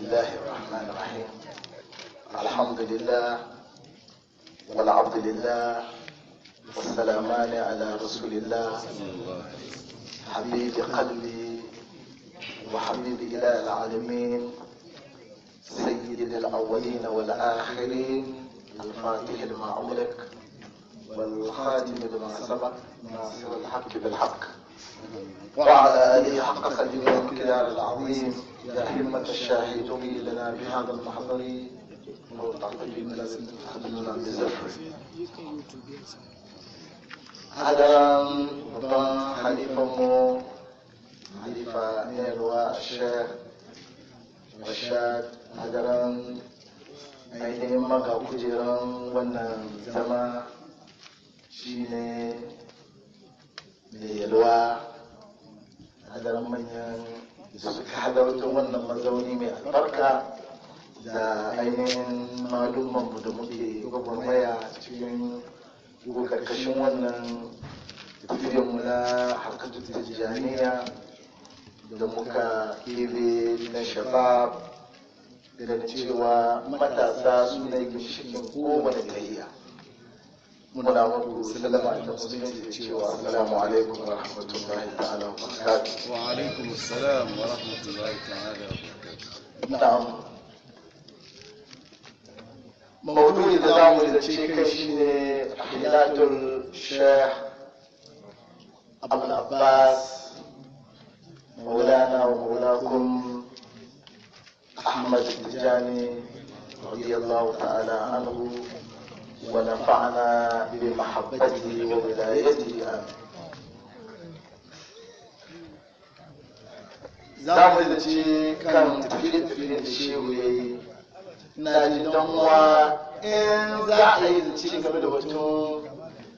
الله الرحمن الرحيم الحمد لله والعبد لله والسلامان على رسول الله حبيب قلبي وحبيب إله العالمين سيد الأولين والآخرين الفاتح لما أغلق والخاتم لما سبق ناصر الحق بالحق وعلى آله حق قدره والكدار العظيم يا همة الشاهد لنا بهذا المحضر وتعطي من حبلنا بزفر هذا ربما حليفة مو حليفة نيلوا الشيخ رشاد هذا ainihin maka kujeran wannan zama shine da yalwa hadarin manyan da suka halarta wannan mazauni mai albarka da ainihin malumanmu da muke gwagwarmaya cikin karkashin wannan tafiyanmu na harkatu tijjaniya da muka kebe na shabab da cewa matasa su ne ginshikin kowane tahiya muna muku sallama da musulunci da cewa assalamu alaikum wa rahmatullahi ta'ala wa barakatuh wa alaikum assalam wa rahmatullahi ta'ala wa barakatuh na'am mawdu'i da zamu zance kai shine hilatul sheikh abul abbas مولانا ومولاكم أحمد التجاني رضي الله تعالى عنه ونفعنا بمحبته وولايته آمين za mu da ce kan tafiye-tafiye da shehu ya yi na ji don wa in za a yi da ci game da batun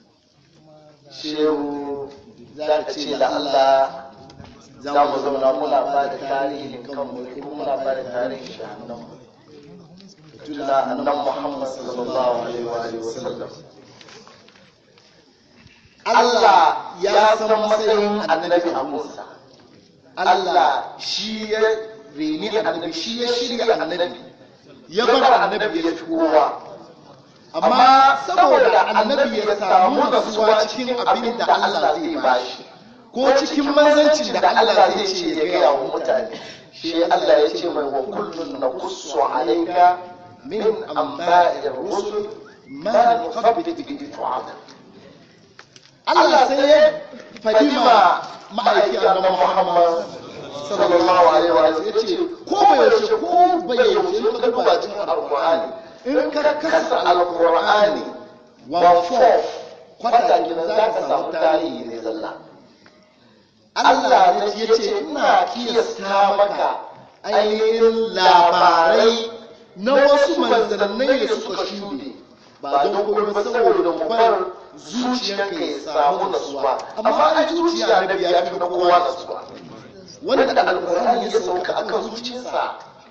shehu za ka ce da Allah za mu zauna muna ba da tarihin kanmu ne kuma muna ba da tarihin shahannanmu tuna annan muhammad sallallahu alaihi wa alihi wa sallam Allah ya san matsayin annabi a Musa Allah shi ya reni annabi shi ya shirya annabi ya bar annabi ya fi kowa amma saboda annabi ya samu nasuwa cikin abin da Allah zai bashi ko cikin manzancin da Allah zai ce ya gaya wa mutane shi Allah ya ce mai wa kullun na kusu alaika min amba'ir rusul ma nuthabbit bihi fu'ada Allah sai ya fadima ma'aiki annabi Muhammad sallallahu alaihi wa sallam yace ko bai yaushe ko bai yaushe in ka duba cikin alqur'ani in ka kasa alqur'ani one fourth kwata kenan za ka samu tarihi ne zalla Allah ya ce ina kiyasta maka ainihin labarai na wasu manzannai da suka shuɗe ba don kuma ba saboda mu bar zuciyarka ya samu nasuwa amma ai zuciya na biya fi na kowa nasuwa wanda alƙur'ani ya sauka akan zuciyarsa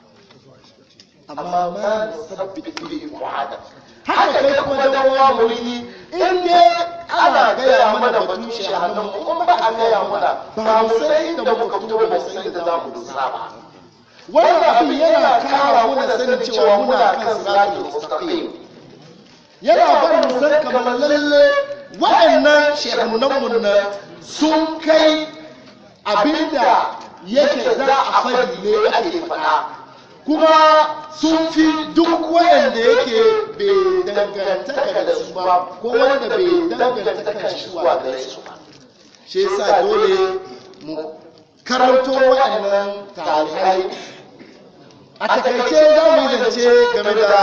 amma ma nusabbit bihi mu'ada haka kai kuma dan uwa muridi in dai ana gaya mana batun shahannan mu in ba a gaya mana ba mu san inda muka fito ba mu san inda za mu dosa ba wannan abin yana kara mana sanin cewa muna kan siratul mustaqim yana barin mu san kamar lalle waɗannan shehunan mun nan sun kai abinda yake za a fadi ne ake faɗa kuma sun fi duk wanda yake bai dangantaka da su ba ko wanda bai dangantaka shi zuwa gare su ba shi yasa dole mu karanto waɗannan tarihai a takaice za mu yi zance game da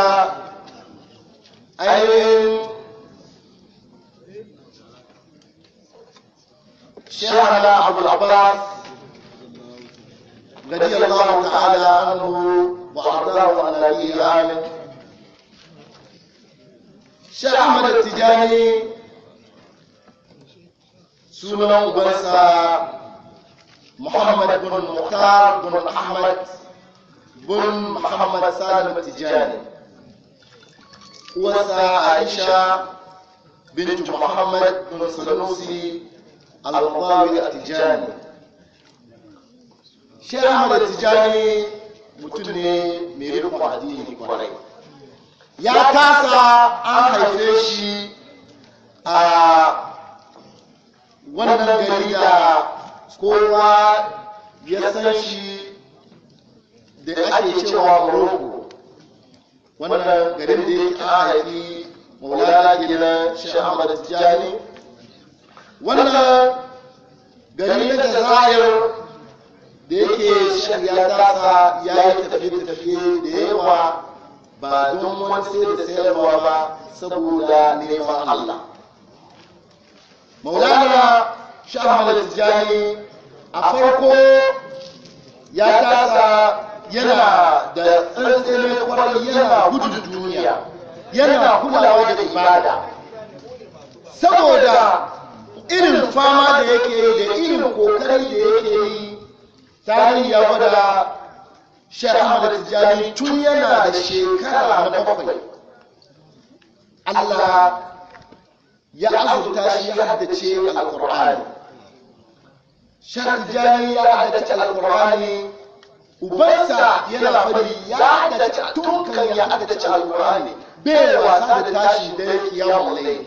ainihin shehana abu abbas رضي الله تعالى عنه وأرضاه عن أبيه آمن شيخ أحمد التجاني سنن بنسى محمد بن مختار بن أحمد بن محمد سالم التجاني وسى عائشة بنت محمد بن سلوسي الرضاوي التجاني Sheikh Ahmad Tijani mutum ne mai rikon addini kwarai ya tasa an haife shi a wannan gari da kowa ya san shi da ake cewa morocco wannan garin da yake an haifi maulana kenan shi ahmad tijjani wannan gari na jazair da yake ya tasa ya yi tafiye-tafiye da yawa ba don wani sai da sayarwa ba saboda neman Allah. Maulana Shahmad Tijjani a farko ya tasa yana da tsantsene kwarai yana gudun duniya yana kulawa da ibada saboda irin fama da yake yi da irin kokari da yake yi tarihi ya gwada Sheikh Ahmad Tijjani tun yana da shekara na bakwai Allah ya azurta shi ya haddace Al-Qur'ani Sheikh Tijjani ya haddace Al-Qur'ani ubansa yana fari ya haddace tun kan ya haddace Al-Qur'ani bai wasa da tashi da kiyamun layli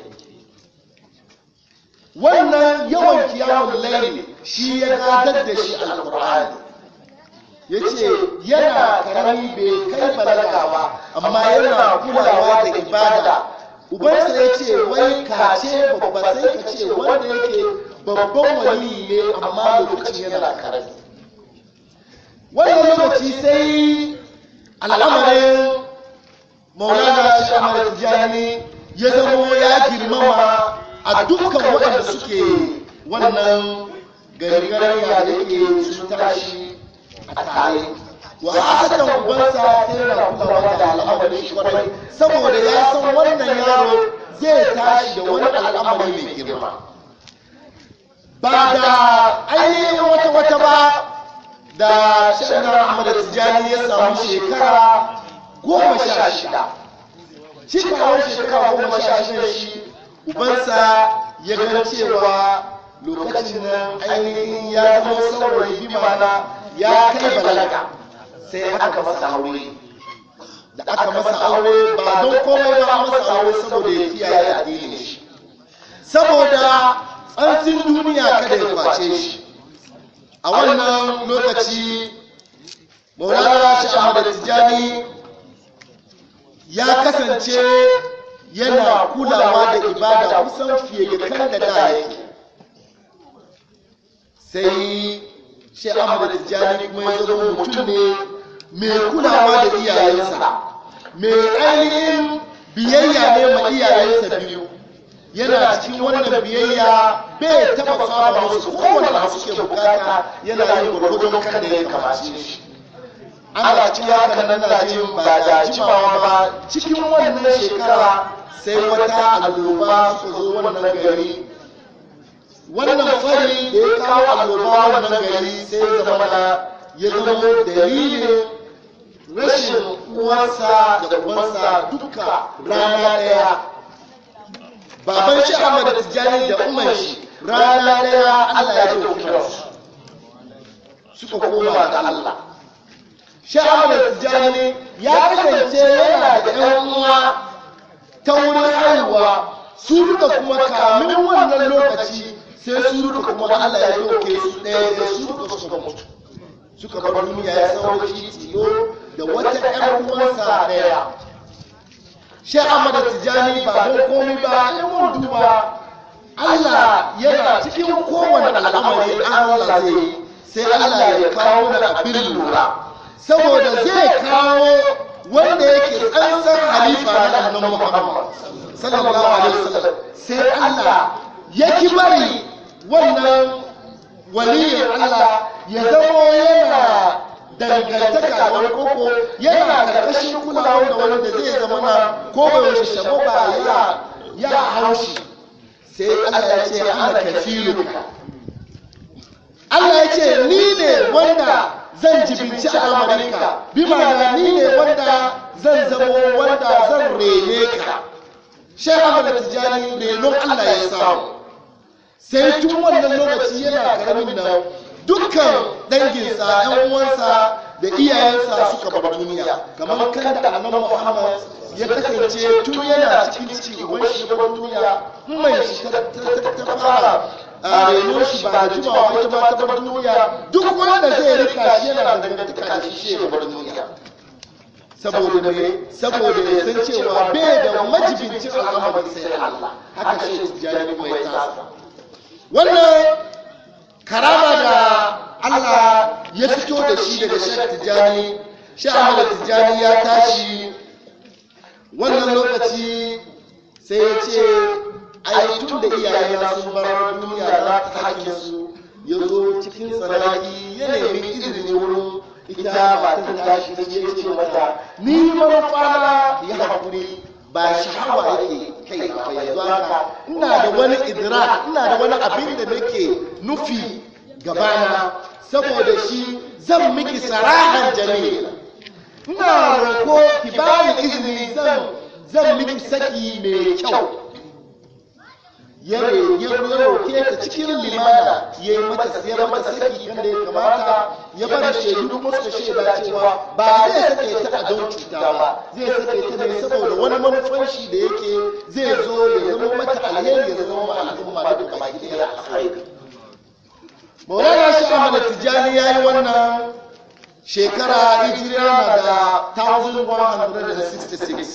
wannan yawan kiyamun layli shi ya gadar da shi Al-Qur'ani ya ce yana karami bai kai balaga ba amma yana kulawa da ibada ubansa ya ce wai kace babba sai ka ce wanda yake babban wali ne amma lokacin yana karami wannan lokaci sai al'amarin maulana shamar tijjani ya zamo ya girmama a dukkan waɗanda suke wannan garigarya da yake sun tashi a tare wa asadan ubansa sai na kulawa da al'amarin shi kwarai saboda ya san wannan yaro zai tashi da wani al'amari mai girma ba da ainihin wata wata ba da shanar ahmad tijjani ya samu shekara goma sha shida cikawar shekara goma sha shida shi ubansa ya gan cewa lokacin nan ainihin ya zama saurayi bi mana ya kai balaga sai aka masa aure da aka masa aure ba don komai ba an masa aure saboda ya kiyaye addinin shi saboda tsantsin duniya kada ya kwace shi a wannan lokaci maulana shi ahmad tijjani ya kasance yana kulawa da ibada kusan fiye da kan da da yake sai shi ahmad tijjani kuma ya zama mutum ne mai kulawa da iyayensa mai ainihin biyayya ne ma iyayensa biyu yana cikin wannan biyayya bai taba saba musu kowane abu suke bukata yana yin gwargwadon kan da ya kamace shi ana cikin haka nan na jin ba da jimawa ba cikin wannan shekara sai wata alloba su zo wannan gari wannan fari da ya kawo alloba wannan gari sai zama na ya zama dalilin rashin uwarsa da ubansa duka rana ɗaya baban shi Ahmad Tijjani da umar shi rana ɗaya Allah ya dauki ransu suka koma ga Allah shi Ahmad Tijjani ya kasance yana da ƴan uwa ta wurin haihuwa su duka kuma kamin wannan lokaci sai su duka kuma Allah ya dauke su ɗaya da su duka suka mutu suka bar duniya ya sauro shi tilo da wata ƴan uwansa ɗaya shi Ahmad Tijjani ba don komai ba in mun duba Allah yana cikin kowane al'amari Allah zai yi sai Allah ya kawo da abin lura saboda zai kawo wanda yake tsantsar halifa na annan Muhammad sallallahu alaihi wasallam sai Allah ya ki bari wannan waliyin Allah ya zamo yana dangantaka da wani koko yana karkashin kulawa da wani da zai zama na ko bai wuce shabo ba ya ya haushi sai Allah ya ce ana kafiruka Allah ya ce ni ne wanda zan jibinci al'amarinka bi ma'ana ni ne wanda zan zamo wanda zan rene ka Sheikh Ahmad Tijani renon Allah ya samu sai tun wannan lokaci yana karamin nan dukkan danginsa ‘yan uwansa da iyayensa suka bar duniya kamar kan da annabi Muhammad ya kasance tun yana cikin ciki uban shi ya bar duniya mai shi ta ta fara a renon shi ba da jimawa ba ita ma ta bar duniya duk wanda zai rika shi yana dangantaka da shi shi ya bar duniya saboda me saboda ya san cewa bai da majibincin al'amari sai Allah haka shi tijjani mai tasa wannan karama da Allah ya fito da shi daga shek tijjani shi Ahmad tijjani ya tashi wannan lokaci sai ya ce ai tun da iyayena sun bar duniya za ta hakkin su ya zo cikin tsanaki ya nemi izini wurin ita ba ta tashi da ya ce mata ni manufana ya haƙuri ba shahawa yake kai ba yanzu haka ina da wani idra ina da wani abin da nake nufi gabana saboda shi zan miki sarahan jami'a ina roko ki bani izini zan zan miki saki mai kyau ya roke ta cikin limana ya yi mata siya mata saki kan da ya kamata ya bari shaidu kuma suka shaida cewa ba zai sake ta a don cuta ba zai sake ta ne saboda wani manufan shi da yake zai zo ya zama mata alheri ya zama ma al'umma da duka baki ɗaya alheri maulana shi ahmad tijjani ya yi wannan shekara hijira na da 1166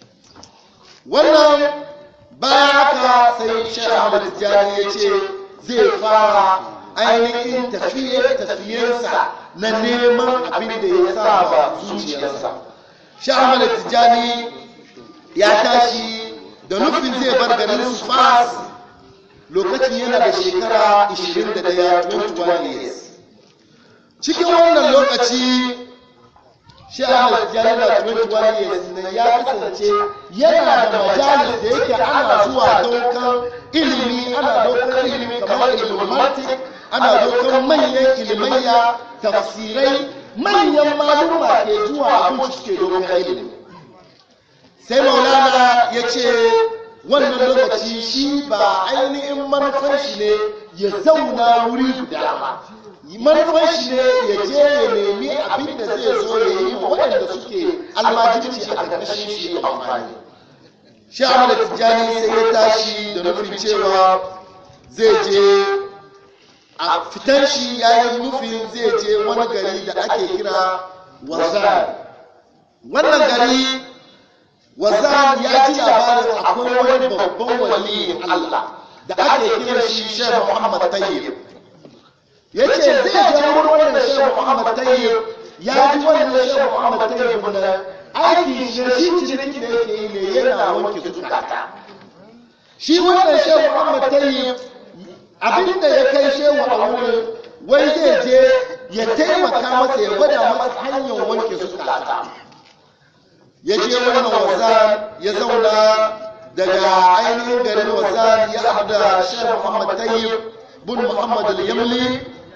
wannan bayan haka sai shi ahmad tijjani ya ce zai fara ainihin tafiye-tafiyensa na neman abin da ya saba zuciyarsa shi ahmad tijjani ya tashi da nufin zai bar garin su fas lokacin yana da shekara 21 21 years cikin wannan lokaci shi ahmad tijjani na 21 years na ya kasance yana da majalis da yake ana zuwa daukan ilimi ana daukan ilimi kamar ilimin mantik ana daukan manyan ilimaiya tafsirai manyan maluma ke zuwa abin suke daukan ilimi sai maulana ya ce wannan lokaci shi ba ainihin manufan shi ne ya zauna wuri guda ba manufan shi ne ya je ya nemi abin da zai zo ya yi wa waɗanda suke almajirci a ƙarƙashin shi amfani shi da tijjani sai ya tashi da nufin cewa zai je a fitan shi ya yi nufin zai je wani gari da ake kira wazan wannan gari wazan ya ji labarin akwai wani babban waliyin allah da ake kira shi shan muhammad tayyib ya ce zai je wurin wannan shan muhammad tayyib ya ji wannan shan muhammad tayyib na aiki shi shi cinikin da yake yi ne yana wanke zukata shi wannan shan muhammad tayyib abinda ya kai shehu a wurin wai zai je ya taimaka masa ya gwada masa hanyar wanke zukata ya je wannan wazan ya zauna daga ainihin garin wazan ya haɗu da shan muhammad tayyib bin muhammad al-yamli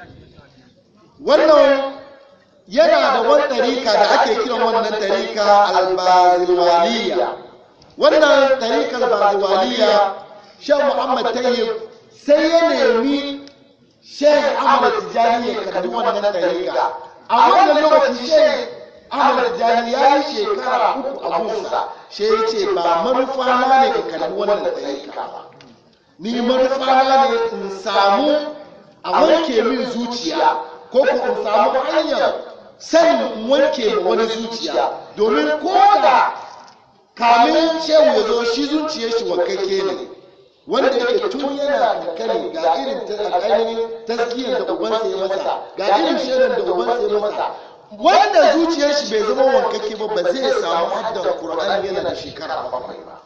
wannan yana da wani tarika da ake kiran wannan tarika albazilwaliya wannan tarikar albazilwaliya shan muhammad tayyib sai ya nemi sheikh ahmad tijani ya karbi wannan tarika a wannan lokaci sheikh ahmad tijani ya yi shekara uku a gunsa shi ya ce ba manufana ne ka karbi wannan tarika ba ni manufana ne in samu a wanke min zuciya ko ko in samu hanyar sanin wanke ma wani zuciya domin ko da kamin shehu ya zo shi zuciyar shi wakakke ne wanda yake tun yana kankani ga irin ainihin taskiyar da ubansa ya masa ga irin shaidan da ubansa ya masa wanda zuciyar shi bai zama wankakke ba ba zai samu haddan qur'ani yana da shekara bakwai ba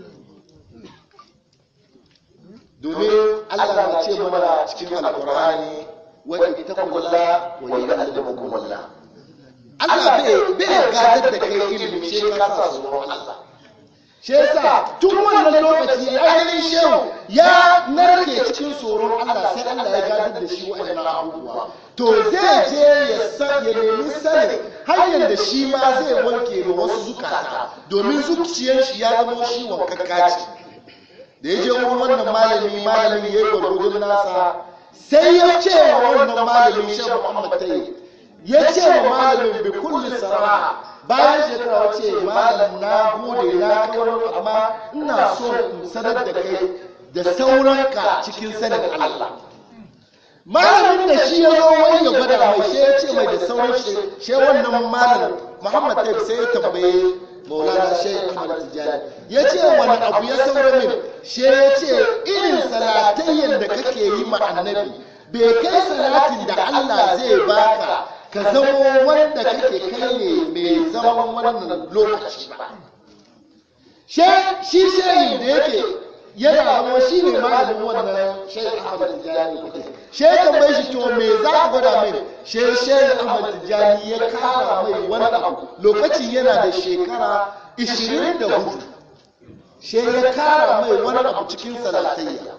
domin Allah na ce mana cikin alqur'ani wa ittaqullaha wa yu'allimukumullah Allah bai gadar da kai ilimi shi ka sa tsoron Allah shi yasa tun wannan lokaci ainihin shehu ya narke cikin tsoron Allah sai Allah ya gadar da shi wa'annan abubuwa to zai je ya san ya nemi sanin hanyar da shi ma zai wanke ma wasu zukata domin zuciyar shi ya zama shi wankakka ce da ya je wurin wannan malami malami ya yi gwargwadon nasa sai ya ce wa wannan malami shan Muhammad tayi ya ce wa malamin bi kulli saraha bayan shekara wace malam na gode na kawar amma ina so in sanar da kai da sauranka cikin sanin Allah malamin da shi ya zo wani ya gwada mai shi ya ce mai da sauran shi shi wannan malam Muhammad Taib sai ya tambaye Maulana Sheikh Ahmad Tijani ya ce wani abu ya saura min shi ya ce irin salatayyan da kake yi ma annabi bai kai salatin da Allah zai baka ka zamo wanda kake kai ne mai zaman wannan lokaci ba shi shayi da yake yana zama shi ne malamin wannan shayi ahmad tijjani shi ya tambaye shi to me za ka gwada mai shi shayi ahmad tijjani ya kara mai wani abu lokacin yana da shekara 24 shi ya kara mai wani abu cikin salatayya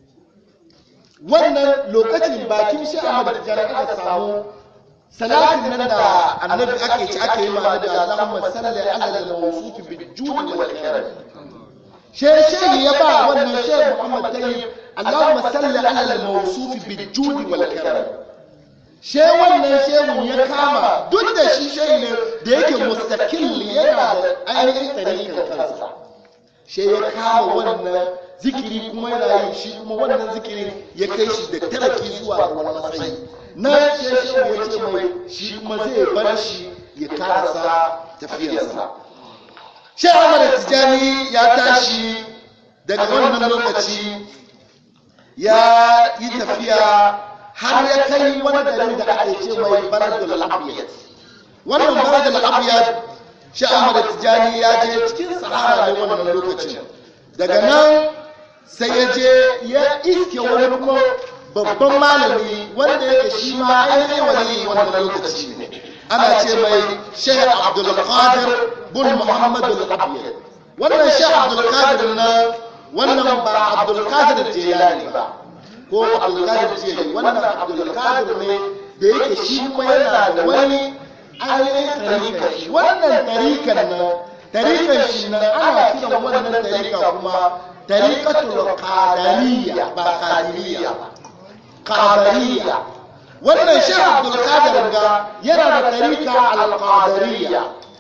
wannan lokacin bakin shi ahmad tijjani aka samu salatin nan da annabi ake ci ake yi ma da Allahumma salli ala al-mawsuf bil jud wal karam she she ya ba wannan she Muhammad tayyib Allahumma salli ala al-mawsuf bil jud wal karam she wannan shehun ya kama duk da shi shehi ne da yake mustaqil yana da ainihin tarihin kansa she ya kama wannan zikiri kuma yana yi shi kuma wannan zikiri ya kai shi da taraki zuwa ga wani matsayi na sheshe ya ce mai shi kuma zai bar shi ya karasa tafiyarsa shi amara tijani ya tashi daga wannan lokaci ya yi tafiya har ya kai wani garin da ake ce mai baradul abiyat wannan baradul abiyat shi amara tijani ya je cikin sahara ne wannan lokacin daga nan sai ya je ya iske wani kuma babban malami wanda yake shi ma ainihin wani wannan lokaci ne ana ce mai sheikh abdulkadir bin muhammad al-abiyar wannan sheikh abdulkadir na wannan ba abdulkadir jelani ba ko abdulkadir jelani wannan abdulkadir ne da yake shi kuma yana da wani ainihin tarika shi wannan tarikan nan tarikan shi nan ana kiran wannan tarika kuma tarikatul qadariyya ba qadiriyya ba qadariya wannan shi abdul qadir ga yana da tarika al qadariya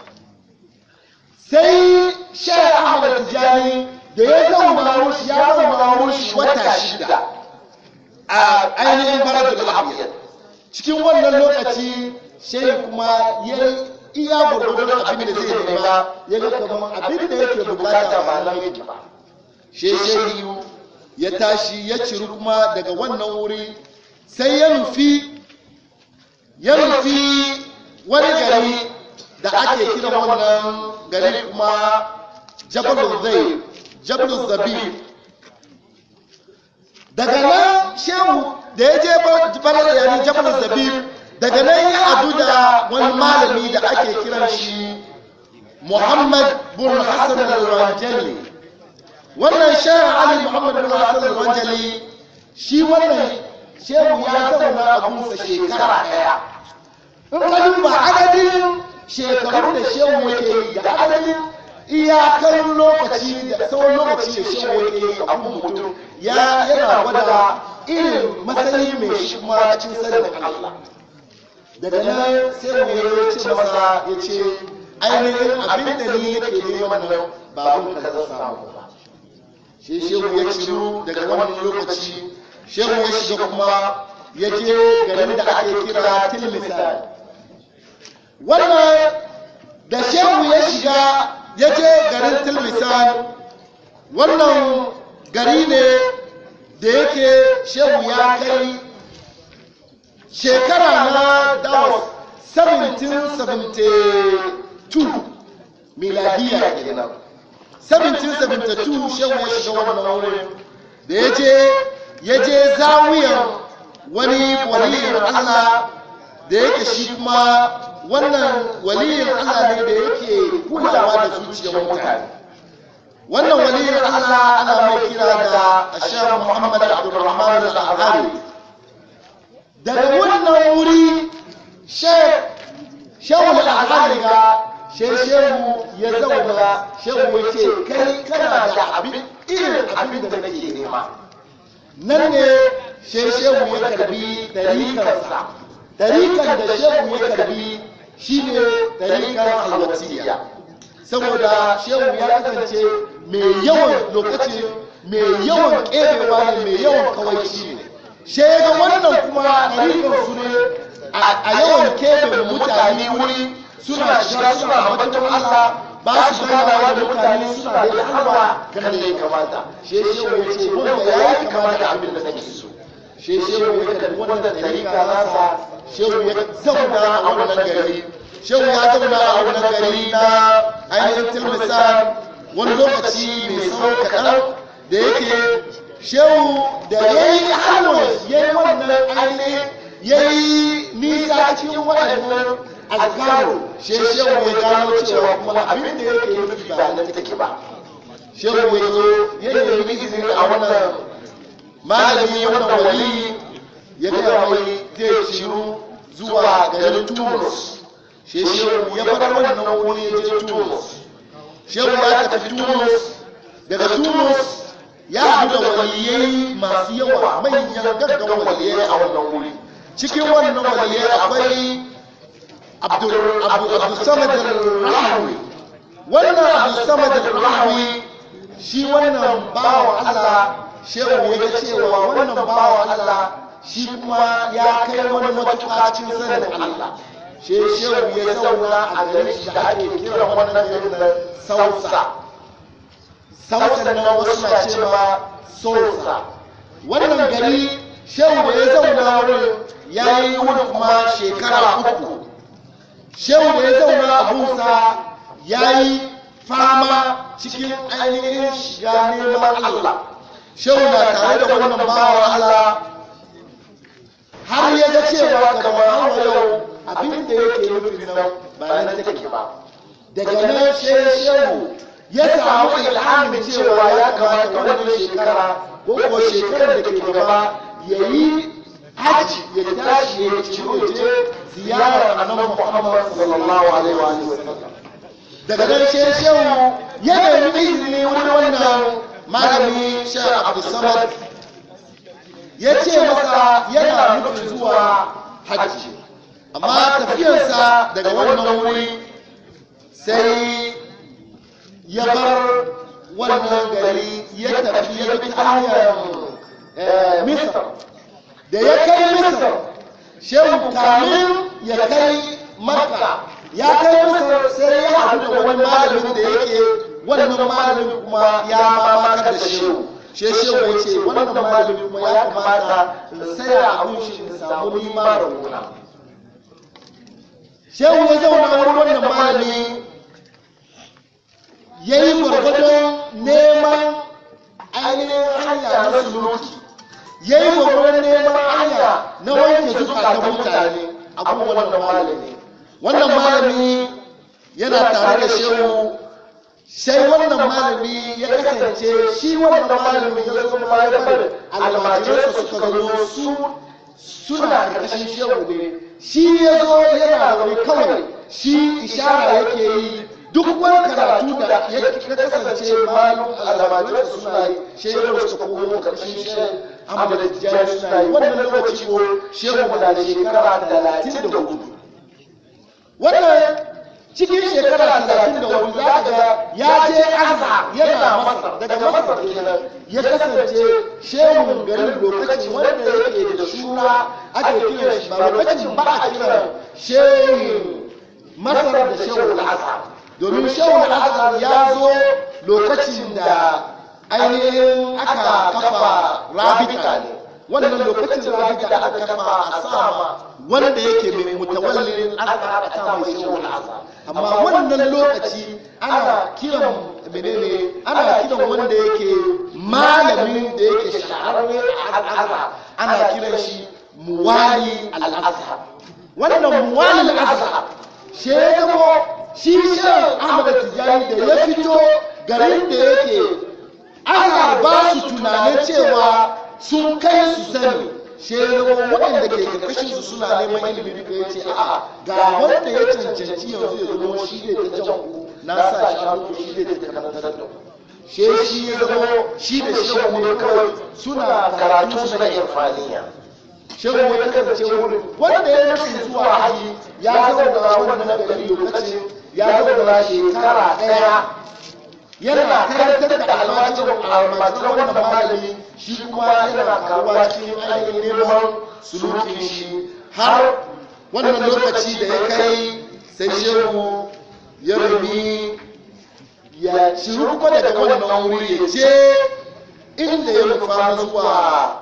sai sheikh ahmad tijani da ya zauna wushi ya zauna wushi wata shida a ainihin baradul abiyad cikin wannan lokaci sheikh kuma ya iya gurgurdun abin da zai nema ya ga kamar abin da yake bukata ba nan yake ba sheikh ya tashi ya ciri kuma daga wannan wuri sai ya nufi ya nufi wani gari da ake kira wannan gari kuma jabalun zai jabalun zabi daga nan shehu da ya je balar yani jabalun zabi daga nan ya adu da wani malami da ake kiran shi muhammad bin hassan al-ranjali wannan shehu ali muhammad bin hassan al-ranjali shi wannan shehu ya zauna a gunsa shekara daya in ka duba adadin shekaru da shehu yake yi da adadin iyakar lokaci da tsawon lokaci da shehu yake yi a gun mutum ya yana gwada irin matsayi mai shi kuma cikin sanin Allah daga nan sai mu ya ce masa ya ce ainihin abin da ni nake neman nan ba abin ka zan samu ba shi shehu ya ciro daga wannan lokaci shehu ya shiga kuma ya je garin da ake kira tilmisan wannan da shehu ya shiga ya je garin tilmisan wannan gari ne da yake shehu ya kai shekara na dawas 1772 miladiya kenan 1772 shehu ya shiga wannan wurin da ya je ya je zawiyan wani waliyin Allah da yake shi kuma wannan waliyin Allah ne da yake kulawa da zuciyar mutane wannan waliyin Allah ana mai kira da Ashar Muhammad Abdulrahman al-Azhari daga wannan wuri shehu al-Azhari ga shehu ya zauna shehu ya ce kai kana da abin irin abin da nake nema nan ne shehu ya karbi tarikarsa ɗarikan da shehu ya karbi shine ɗarikan halwatiya saboda shehu ya kasance mai yawan lokaci mai yawan ƙerewa ne mai yawan kawaici ne sai ga wannan kuma ɗarikan su ne a yawan keɓe mutane wuri suna shiga suna ambaton Allah ba su ganawa da mutane suna da halwa kan da ya kamata shi shehu ya ce wanda ya yi kama da abin da nake so shi shehu ya kalli wannan tarika nasa shehu ya zauna a wannan gari shehu ya zauna a wannan gari na ainihin tilmisan wani lokaci mai tsawo kaɗan da yake shehu da ya yi halwa ya yi wannan ainihin ya yi nisa cikin waɗannan azkaru she shehu ya gano cewa kuma abin da yake nufi ba nan take ba shehu ya zo ya nemi izini a wannan malami wannan wali ya gaya mai zai shiru zuwa garin tumus she shehu ya bar wannan wuri ya je tumus shehu ya tafi tumus daga tumus ya haɗu da waliyai masu yawa manyan gaggan waliyai a wannan wuri cikin wannan waliyai akwai abdulsamad al-rahawi wannan abdulsamad al-rahawi shi wannan bawa Allah shehu ya ga cewa wannan bawa Allah shi kuma ya kai wani matuƙa cikin sanin Allah shi shehu ya zauna a garin shi da ake kiran wannan garin da sausa sausan nan wasu na ce ma sosa wannan gari shehu da ya zauna wurin ya yi wurin kuma shekara uku shehu da ya zauna abunsa ya yi fama cikin ainihin shiga neman Allah shehu na tare da wannan bawa Allah har ya ga cewa kamar hawa yau abin da yake nufin nan ba nan take ba daga nan shehu ya samu ilhamin cewa ya kamata wannan shekara ko ko shekarar da ke gaba ya yi haji ya tashi ya ciro je ziyarar annabi Muhammad sallallahu alaihi wa sallam daga nan sai shehu ya nemi izini wurin wannan malami Sheikh Abdul Samad ya ce masa yana nufin zuwa haji amma tafiyarsa daga wannan wuri sai ya bar wannan gari ya tafi ya bi ta hanyar misar da ya kai misar shehu kamin ya kai makka ya kai misar sai ya haɗu da wani malamin da yake wannan malamin kuma ya mamakar da shehu she shehu ya ce wannan malamin kuma ya kamata in saya abun shi in samu nima da wuna shehu ya zauna wurin wannan malami ya yi gwargwadon neman ainihin hanya na suluki ya yi gwargwadon neman hanya na wanke zukatan mutane abin wannan malami wannan malami yana tare da shehu sai wannan malami ya kasance shi wannan malami ya zo ma ya bar almajiransa suka zo su suna karkashin shehu ne shi ya zo yana wani kawai shi ishara yake yi duk wani karatu da ya kasance malum almajiransa suna yi shehu suka komo karshen shehu amma da tijjani suna yi wannan lokaci ko shehu na da shekara talatin da hudu wannan cikin shekara talatin da hudu za ka ga ya je azhar yana masar daga masar kenan ya kasance shehun garin lokacin wanda yake da suna ake kiran shi ba lokacin ba a kiran shehin masar da shehun azhar domin shehun azhar ya zo lokacin da ainihin aka kafa rabita ne wannan lokacin rabita da aka kafa a sama wanda yake mai mutawallin azhar a ta mai shehun azhar amma wannan lokaci ana kiran menene ana kiran wanda yake malamin da yake shahararre a al'azhar ana kiran shi muwali al'azhar wannan muwali al'azhar shi ya zama shi shan ahmad tijani da ya fito garin da yake ana ba su tunanin cewa sun kai su sani shekaru waɗanda ke karkashin su suna neman ilimi duka ya ce a'a ga wanda ya cancanci yanzu ya zama shi ne ta jan ku na sa shi hannu shi ne ta karantar da ku she shi ya zama shi da shehu ne kawai suna karatu suna irfaniya shehu ya kasance wurin wanda ya nufin zuwa haji ya zauna wannan gari lokacin ya zauna shekara ɗaya yana karantar da almajirin almajirin wannan malami shi kuma yana karuwa cikin ainihin neman sulukin shi har wannan lokaci da ya kai sai shehu ya rabi ya ciru kuma daga wannan wuri ya je inda ya nufa zuwa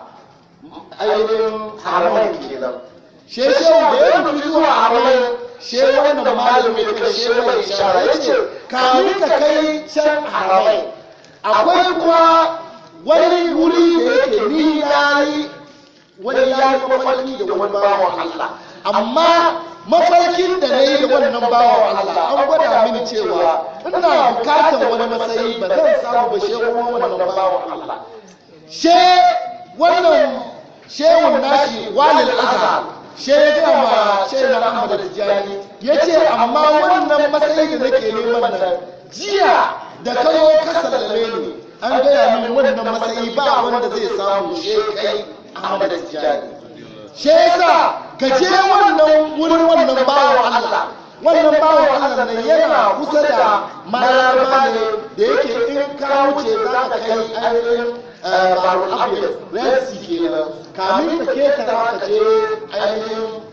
ainihin haramai kenan she shehu da ya nufi zuwa haramai she wannan malami da she mai ishara ya ce kamin ka kai can haramai akwai kuma wani wuri da yake ni ya yi wani ya yi mafarki da wani bawan Allah amma mafarkin da na yi da wannan bawan Allah an gwada mini cewa ina bukatar wani matsayi ba zan samu ba shehu wannan bawan Allah she wannan shehun nashi walil azhar she ya gaya ma shehu na Ahmad Tijani ya ce amma wannan matsayi da nake neman nan jiya da kayo ka sallame ni an gaya min wannan matsayi ba wanda zai samu she kai Ahmad Tijani she yasa ka je wannan wurin wannan bawan Allah wannan bawan Allah nan yana kusa da mararaba ne da yake in ka wuce za ka kai ainihin barul abiyar red sea kenan kamin ka ketara ka je ainihin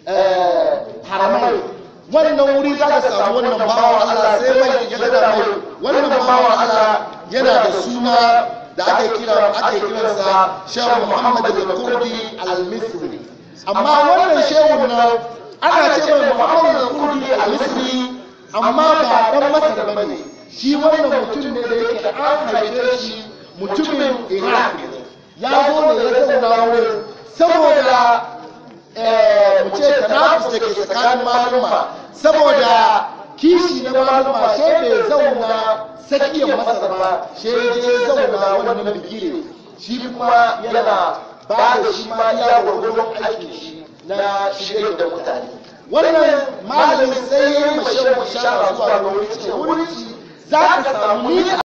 haramai wannan wuri za ka samu wannan bawan Allah sai mai ya gada mai wannan bawan Allah yana da suna da ake kira ake kiransa Shehu Muhammad al-Kurdi al-Misri amma wannan shehun nan ana ce mai Muhammad al-Kurdi al-Misri amma ba dan Masar bane shi wannan mutum ne da yake an haife shi mutumin Iraq ya zo ne ya zauna wurin saboda mu ce tanafus da ke tsakanin maluma saboda kishi na maluma sai bai zauna tsakiyar masar ba sai je zauna wannan bigire shi kuma yana ba da shi ma ya gwargwaron aikin shi na shirya da mutane wannan malamin sai ya yi mashin bishara zuwa ga wuri ce wuri za ka samu ni